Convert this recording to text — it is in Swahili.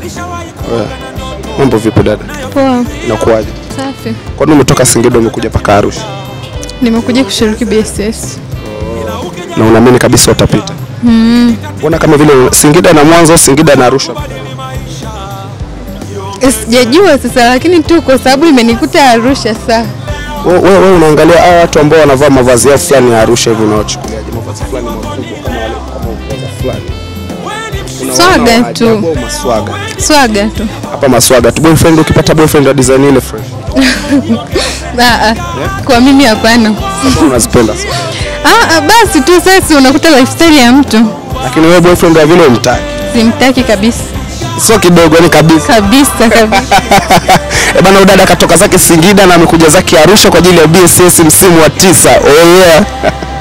Wewe, Mambo vipi dada? Poa, Inakuwaje? safi. Kwani umetoka Singida umekuja paka Arusha? Nimekuja kushiriki BSS. Na unaamini kabisa utapita? Mbona kama vile Singida na Mwanza, Singida na Arusha? Sijajua sasa, lakini tu kwa sababu imenikuta Arusha saa. Wewe wewe wewe unaangalia hao watu ambao wanavaa mavazi yao fulani ya Arusha hivi unawachukuliaje? Mavazi fulani makubwa kama wale kama mavazi fulani. Unaona Swaga wa tu. ajabu au Maswaga. Swaga tu. Hapa maswaga tu. Boyfriend ukipata boyfriend wa design ile fresh. Ah, ah. Kwa mimi hapana. Kama unazipenda. Ah, ah, basi tu sasa unakuta lifestyle ya mtu. Lakini wewe boyfriend wa vile umtaki. Simtaki kabisa. Sio kidogo ni kabisa. Kabisa kabisa. Eh bana, udada katoka zake Singida na amekuja zake Arusha kwa ajili ya BSS msimu wa tisa. Oh yeah.